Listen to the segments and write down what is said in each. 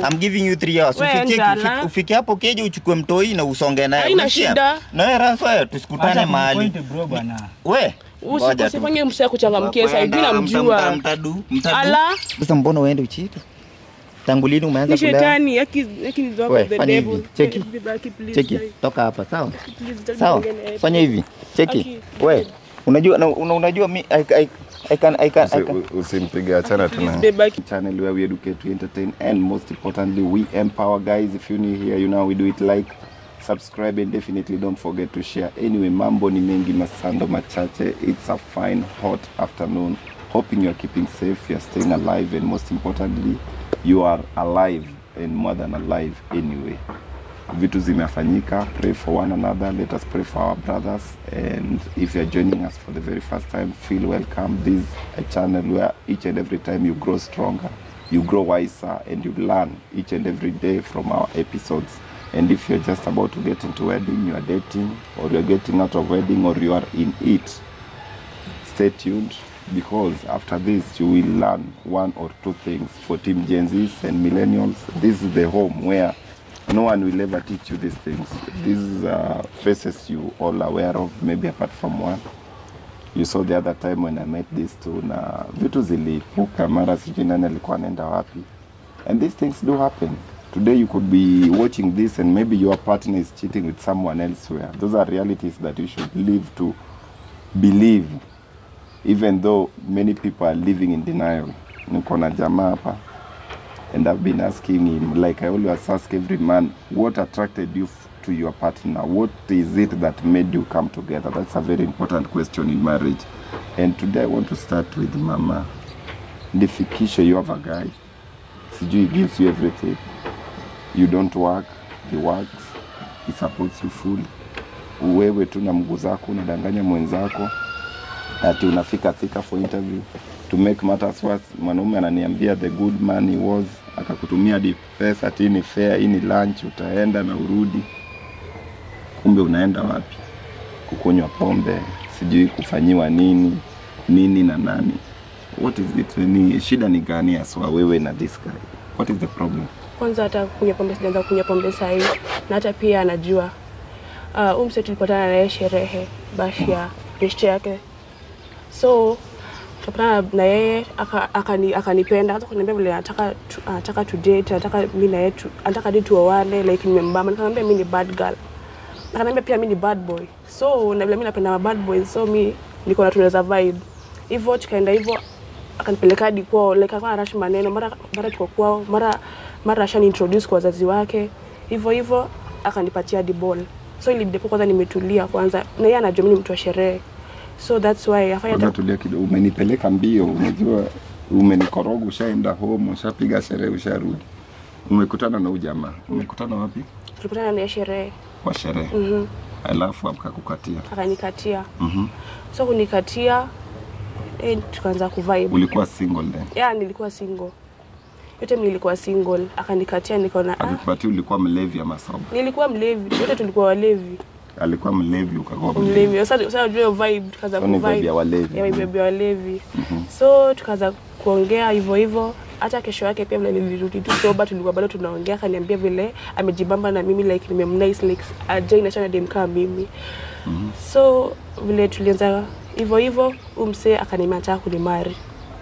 I'm giving you 3 hours. We Ufike njala. ufike- ufike hapo keje uchukue mtoi na usonge naye. Haina Umesikia? shida. Na wewe Rafa tusikutane Acha mahali. kumpoint bro bwana. We. Usi- ngoja tu. usifanye msee kuchangamkia sasa hivi Mta- mta- namjua mtadu, mtadu. ala Sasa mbona uende uchite? Tangu lini umeanza ni kulea? shetani yaki yaki ni We, the fanya devil hivi. Cheki. Baki, please, Cheki, guys. toka hapa, sawa? Please, don't Sawa. bring any- Fanya hivi. Cheki. Aki. We, unajua na- una, unajua mi I, I, I can I can I can Usi- Usimpige, achana Please, tuna babe, baki. channel where we educate, we entertain, and most importantly, we empower guys. If you're new here, you know we do it like, subscribe, and definitely don't forget to share. Anyway, mambo ni mengi masando machache. It's a fine, hot afternoon. Hoping you're keeping safe, you're staying alive, and most importantly, you are alive and more than alive anyway. vitu zimefanyika pray for one another let us pray for our brothers and if you're joining us for the very first time feel welcome this is a channel where each and every time you grow stronger you grow wiser and you learn each and every day from our episodes and if you're just about to get into wedding you are dating or you're getting out of wedding or you are in it stay tuned because after this you will learn one or two things for team gen z's and millennials this is the home where no one will ever teach you these things these are faces you all aware of maybe apart from one you saw the other time when i met these two na vitu zilipuka mara sijui nani alikuwa anaenda wapi and these things do happen today you could be watching this and maybe your partner is cheating with someone elsewhere those are realities that you should live to believe even though many people are living in denial niko na jamaa hapa and I've been asking him like I always ask every man what attracted you f- to your partner what is it that made you come together that's a very important question in marriage and today I want to start with mama nifikishe you have a guy sijui he gives you everything you don't work he works he supports you fully wewe tu na mguu zako unadanganya mwenzako ati unafika thika for interview to make matters worse mwanaume ananiambia the good man he was akakutumia hadi pesa ati hii ni fare hii ni lunch utaenda na urudi kumbe unaenda wapi kukunywa pombe sijui kufanyiwa nini nini na nani what is it ni shida ni gani aswa wewe na this guy what is the problem kwanza hata kunywa pombe sijaanza kunywa pombe sahii na hata pia anajua uh, umse tulipatana naye sherehe bashi ya beshte yake so tukapatana na yeye aka- akani- akanipenda hata kuniambia vile anataka tu- anataka to date anataka mi na yeye tu- anataka di tuoane like nimembamba nikamwambia mi ni bad girl akaniambia pia mi ni bad boy so na vile mi napenda ma bad boys so mi niko na tunaweza vibe hivyo tukaenda hivyo akanipeleka hadi kwao like alikuwa anarashi maneno mara mara tuko kwao mara mara ashani introduce kwa wazazi wake hivyo hivyo akanipatia hadi ball so ilibidi hapo kwanza nimetulia kwanza na yeye anajua mimi ni mtu wa sherehe so that's why afanya kwanza tulia kidogo umenipeleka mbio unajua umenikoroga ushaenda home ushapiga sherehe usharudi umekutana na huyu jamaa umekutana wapi tulipatana naye sherehe kwa sherehe Mhm. alafu akakukatia akanikatia Mhm. so kunikatia eh, tukaanza kuvibe ulikuwa single then ya nilikuwa single yote nilikuwa single akanikatia nikaona ah, akikupatia ulikuwa mlevi ama soba nilikuwa mlevi yote tulikuwa walevi alikuwa mlevi ukakuwa mlevi mlevi sasa sasa unajua vibe tukaanza So ni kuvibe vibe ya walevi. ya vibe ya walevi so tukaanza kuongea hivyo hivyo hata kesho yake pia vile nilirudi tu soba tulikuwa bado tunaongea akaniambia vile amejibamba na mimi like nimemnice like ajai nachana dem kama mimi so vile tulianza hivyo hivyo umse akaniambia anataka kunimari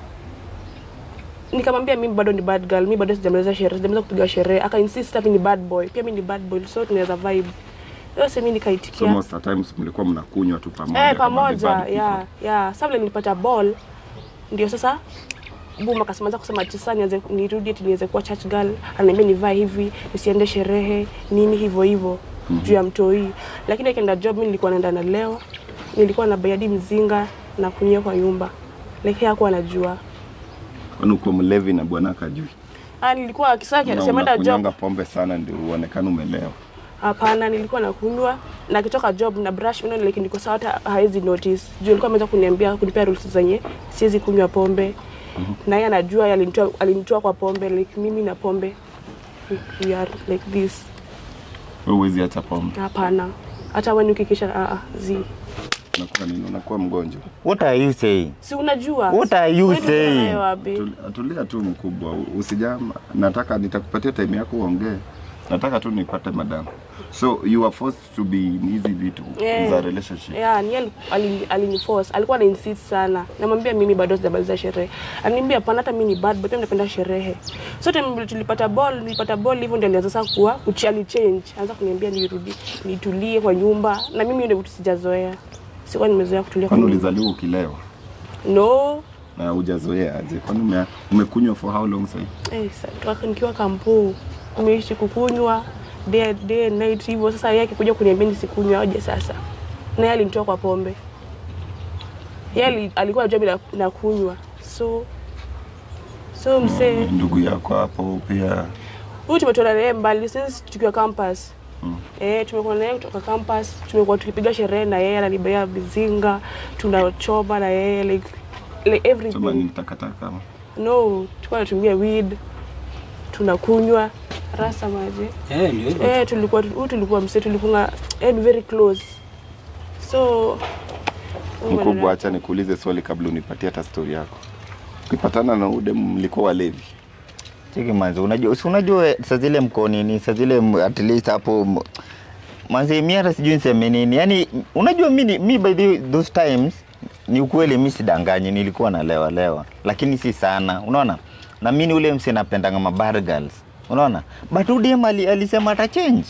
nikamwambia mimi bado ni bad girl, mimi bado sijamaliza sherehe, sijamaliza kupiga sherehe. Aka insist mimi ni bad boy, pia mimi ni bad boy, so tunaweza vibe. Yote mimi so nikaitikia. most of the times mlikuwa mnakunywa tu pamoja Eh, kama pamoja the bad ya people. ya. Sasa vile nilipata ball ndio sasa Boom akasema anza kusema ati sasa nianze nirudi ati niweze kuwa church girl, ananiambia nivae hivi, nisiende sherehe, nini hivyo hivyo juu ya mtoi. Lakini akienda job mimi nilikuwa naenda na leo. Nilikuwa na bayadi mzinga na kunywa kwa nyumba. Like hakuwa anajua. kwani uko mlevi na bwana akajui Ah, nilikuwa kisaki Na anasema enda job. unakunywanga pombe sana ndio uonekane umelewa Hapana, nilikuwa nakunywa na akitoka job na brush meno like niko sawa, hata hawezi notice juu alikuwa ameweza kuniambia kunipea rules zenye siwezi kunywa pombe na yeye anajua, yeye alinitoa alinitoa kwa pombe like mimi na pombe we are like this. wewe huwezi acha pombe Hapana, hata wewe ukikisha ah ah zi Unakuwa nini? Unakuwa mgonjwa. What are you saying? Si unajua? What are you Wewe ndio saying? unayo wapi? Tul- Tulia tu mkubwa, usijama. Nataka nitakupatia time yako uongee. Nataka tu nipate madam. So you are forced to be in hizi vitu Yeah. za relationship. Yeah, ni ali- ali- aliniforce. Alikuwa na insist sana. Namwambia mimi bado sijamaliza sherehe. Ananiambia hapana hata mimi ni bad boy, pia napenda sherehe. So time vile tulipata ball, nilipata ball hivyo ndio alianza sasa kuwa kuchali change. Anza kuniambia nirudi, nitulie kwa nyumba na mimi ndio vitu sijazoea. Sikuwa nimezoea kutulia kwa Kwani nyumba. ulizaliwa ukilewa No. na hujazoea aje? Kwani ume, umekunywa for how long sasa? Eh, sa- toka nikiwa kampu nimeishi kukunywa day, day and night hivyo. Sasa yeye akikuja kuniambia nisikunywa aje sasa, na yeye alinitoa kwa pombe. Yeye ali- alikuwa anajua bila na kunywa, so so msee Ndugu yako hapo pia huyu tumetoka naye mbali since tukiwa campus Mm. Eh, tumekuwa naye kutoka campus, tumekuwa tukipiga sherehe na yeye, ananibea mizinga, tunachoma na yeye like, like everything. choma ni takataka. No, tulikuwa tunatumia weed, tunakunywa rasa maji. Eh, ndio hivyo. Eh, tulikuwa huyu tulikuwa mse tulikuwa eh, very close. So Mkubwa, acha nikuulize swali kabla unipatie hata story yako. Ukipatana na ude mlikuwa walevi. Cheki manzi, unajua si unajua saa zile mko nini, saa zile m- at least hapo m- manzi, mimi hata sijui niseme nini. Yaani unajua mimi mi by the, those times ni ukweli, mimi sidanganyi, nilikuwa nalewa lewa, lakini si sana, unaona. Na mimi ni ule mse napendanga ma bad girls, unaona. But udem ali, alisema ata change.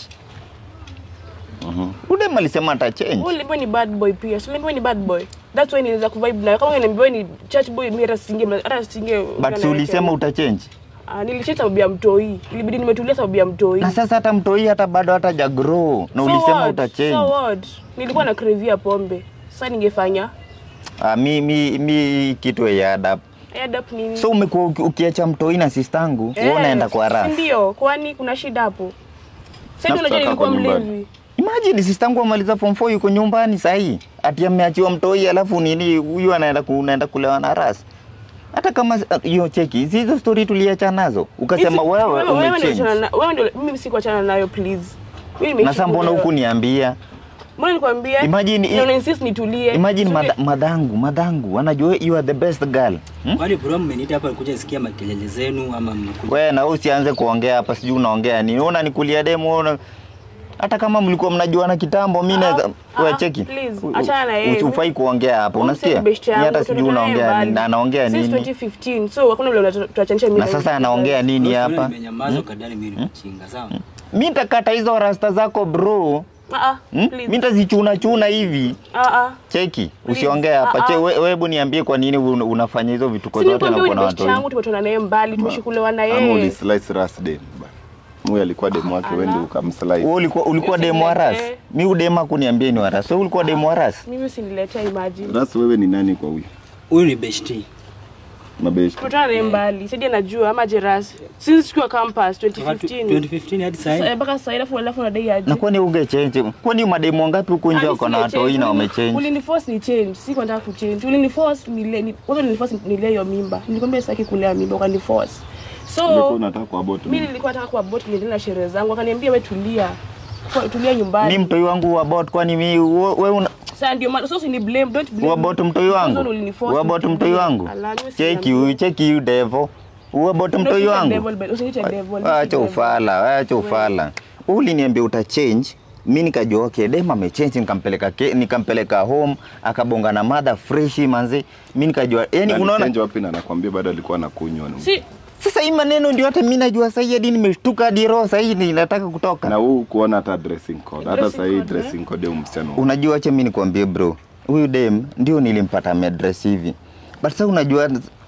Mhm. Udem alisema ata change. uliambiwa ni bad boy pia. So uliambiwa ni bad boy. That's why niliweza kuvibe nayo. Kama ungeniambiwa ni church boy, mimi hata singe hata singe. But si ulisema uta change. Ah, nilicheza sababu ya mtoi. Ilibidi nimetulia sababu ya mtoi. Na sasa hata mtoi hata bado hata jagrow na So ulisema what? uta change. So what? Nilikuwa na cravia pombe. Sasa ningefanya Ah, mi, mi, mi kitu ya adapt add up nini? So umekuwa uki- ukiacha mtoi na sistangu, wewe unaenda kwa si raha. Ndio, kwani kuna shida hapo? Sasa Na ndio unajua kutaka nilikuwa kwa nyumbani. mlevi. Imagine sistangu amaliza form 4 yuko nyumbani sahi. Ati ameachiwa mtoi alafu nini huyu anaenda ku, unaenda kulewa na ras. Hata kama hiyo cheki, hizi hizo story tuliacha nazo. Ukasema Mimi si- wewe wewe ndio umechange. uliachana na- wewe ndio mimi sikuachana nayo please. Mimi nimeishi Na sasa mbona kulewa. huku niambia? Mbona nikwambia? Imagine- na una insist nitulie. Imagine So, madha, madhangu, madhangu anajua you are the best girl. Hmm? Kwani bro mmeniita hapa nikuja sikia makelele zenu ama mmekuja? Wewe na wewe usianze kuongea hapa sijui unaongea nini. Una nikulia demo una hata kama mlikuwa mnajuana kitambo, mimi naweza ah, wewe cheki. please, U- u- achana na yeye. Usifai kuongea hapo, huyu unasikia? msee ni best Mimi yangu, hata sijui tumetoka naye unaongea mbali. nini, anaongea Since nini. 2015. So hakuna vile tuachanisha mimi. Na sasa anaongea nini Bro, hapa? Nimenyamaza ukadhani mimi ni mchinga, sawa? Mi nitakata hizo rasta zako bro. Ah ah. Hmm? please. Mi nitazichuna chuna hivi. Ah ah. Cheki, Please. usiongee hapa. Ah, Che, ah. we- wewe hebu niambie kwa nini un- unafanya hizo vituko Si zote na nikwambia uko ni na best watu yangu tumetoka naye mbali, tumeshikulewa na Ama yeye. ulislice ras dem. bana. Huyu alikuwa demu wake, wewe ndio Ala. ukamslice. Wewe ulikuwa ulikuwa Mimi demu wa ras. usiniletee. Mi udema kuniambia ni wa ras. Wewe ulikuwa demu wa ras. Mimi usiniletea imagine. Ras, wewe ni nani kwa huyu? Huyu ni besti. Mabeshi. Tumetoka naye mbali. Sidi anajua ama Jeras. Since tukiwa campus 2015. 2015 hadi Sasa, sasa. mpaka sasa alafu alafu unadai aje? Na kwani ungechange? Kwani mademu wangapi huko nje Ah, wako na nisile watoi change. na Ulini- wamechange? Uliniforce ni change, si kwa nataka kuchange. Uliniforce nile ni kwanza uliniforce nile hiyo mimba. Nilikwambia sitaki kulea mimba ukaniforce. Ulikuwa So unataka kwa bottom. mimi nilikuwa nataka kuwa bot niendelee na sherehe zangu. Akaniambia wewe tulia. Kwa- Tulia nyumbani. Mi mtoi wangu wa bot kwani mi wewe una Sasa ndio maana sasa ni blame, don't blame. Uwa me. bot mtoi Kwanza wangu? ndo uliniforce Uwa bot nitulie. mtoi wangu? Ala, mimi Cheki sina- huyu, cheki huyu devo. Uwa bot Don't mtoi use wangu? devil, but usiniite devil, mimi si Acha devil. ufala, acha ufala. Uliniambia uta change, mi nikajua okay, dem amechange, nikampeleka ke, nikampeleka home, akabonga na mother fresh manzi. Mi nikajua yani, Na unaona alichange wapi na anakwambia bado alikuwa anakunywa. Si sasa hii maneno ndio hata mi najua sasa hadi nimeshtuka hadi roho sasa hii ninataka kutoka. Na huu kuona hata dressing code. Hata Dressing sasa hii code, eh? dressing code ya msichana. huyu. Unajua, acha mi nikwambie bro, huyu dem ndio nilimpata ameaddress hivi, but sasa unajua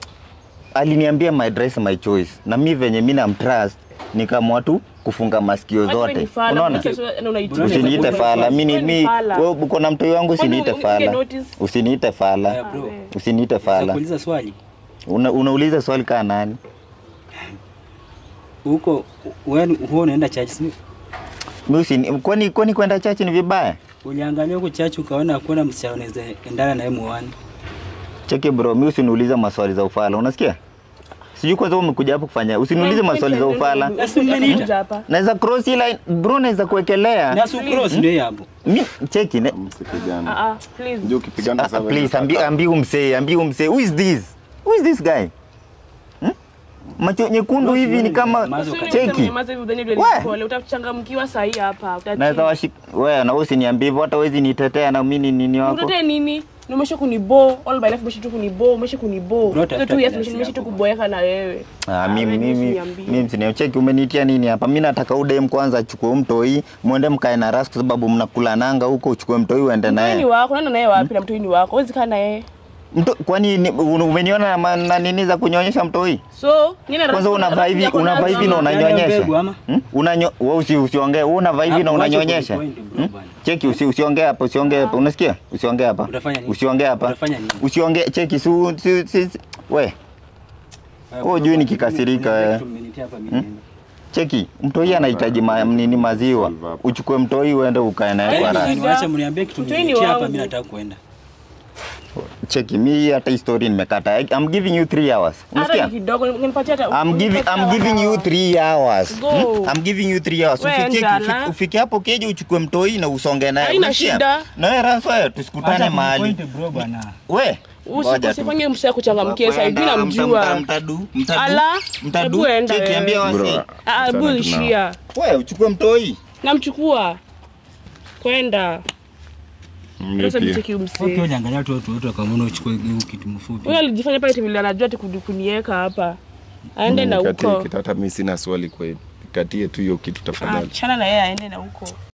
aliniambia my dress my choice, na mi venye mi namtrust nikaamua tu kufunga masikio Hata wewe zote, ni fala, unaona. mbona sasa na unaitika? Bro, Usiniite Wewe fala, mi ni Wewe ni mi fala. wewe uko na mtoi wangu, Kwani usiniite unge fala, notice? usiniite Haya fala, bro. usiniite Naweza fala. kuuliza swali. Una, unauliza swali kaa nani? Huko wewe huwa unaenda church si? Mi usini, kwani kwani kwenda chachi ni vibaya? Uliangalia huko church ukaona hakuna msichana unaweza endana naye muone. Cheki bro, mi usiniulize maswali za ufala, unasikia? Sijui kwanza wewe umekuja hapo kufanya, usiniulize maswali za ufala. Sasa umeniita. Kuja hapa. Naweza cross hii line bro, naweza kuwekelea Na su cross ndio hapo. mi cheki ne Msipigane. Ah, ah, please. Ndio ukipigana Ah, sasa. please ambi ambi umsee ambi umsee who is this who is this guy hmm? macho nyekundu Boss, hivi ni wewe kama mazo Usini Cheki. mseme nyamaza hivi udhani vile We. ni pole. Utachangamkiwa saa hii hapa. utatii. naweza washik wewe na usiniambie hivyo hata wezi nitetea na mimi ni nini wako Utetee nini? Na umesha kunibo all my life umesha tu kunibo, umesha kunibo. Bro, Hizo tafuta tu yes kiasi umesha tu yako. kuboeka na wewe. Ah, mimi wewe mimi usiniambie. mimi msinicheki umenitia nini hapa mimi nataka udem kwanza achukue mtoi muende mkae na ras kwa sababu mnakula nanga huko uchukue mtoi uende Mtoi ni naye wako, nenda naye wapi na mtoi ni wako? Huwezi kaa na yeye. Mto, kwani ni- un- umeniona na, ma- na nini za kunyonyesha mtoi So, nini kwanza unavaa hivi unavaa hivi na Yaani unanyonyesha mbegu ama? Hmm? Unanyo, wewe usi, usiongee wewe unavaa hivi na Hapo wacha unanyonyesha kunipoint, bro, Hmm? bwana. cheki usi, usiongee hapa usiongee hapa unasikia usiongee hapa Utafanya nini? usiongee hapa Utafanya nini? usiongee cheki si, si, si, si we Wewe hujui nikikasirika, eh. cheki mtoi anahitaji ma, nini maziwa Solve hapa. uchukue mtoi uende ukae naye kwa raha. Niwache mniambie kitu Mtoi ni mniletea hapa wangu. mimi nataka kuenda. cheki mi hata hii story nimekata I'm giving you 3 hours Hata unasikia ni kidogo, nipatie hata. I'm giving I'm giving you 3 hours. Go. Hmm? I'm giving you 3 hours. We Ufikie njala. ufike, ufike hapo keje uchukue mtoi na usonge naye. Haina Unasikia? shida. Na wewe Rafa tusikutane Acha mahali. kunipoint, bro bwana. We. Usi- ngoja tu. Usifanye msee kuchangamkia sasa hivi Mta- mta- namjua. Mtadu. Mtadu. Ala, Mtadu. hebu enda Cheki wewe. ambia wasi. Bro, Ah, achana bull tu nao. shia. We uchukue mtoi. Namchukua. Kwenda. Mimi Sasa pia. mcheki Wewe pia umsee. unaangalia tu watu wote kama uchukue hiyo kitu mfupi. Huyo alijifanya pale vile anajua ati kuni- kuniweka hapa. Aende na Nikatie huko. kitu, hata mimi sina swali kwa hiyo. Katie tu hiyo kitu tafadhali. Achana na yeye aende na huko.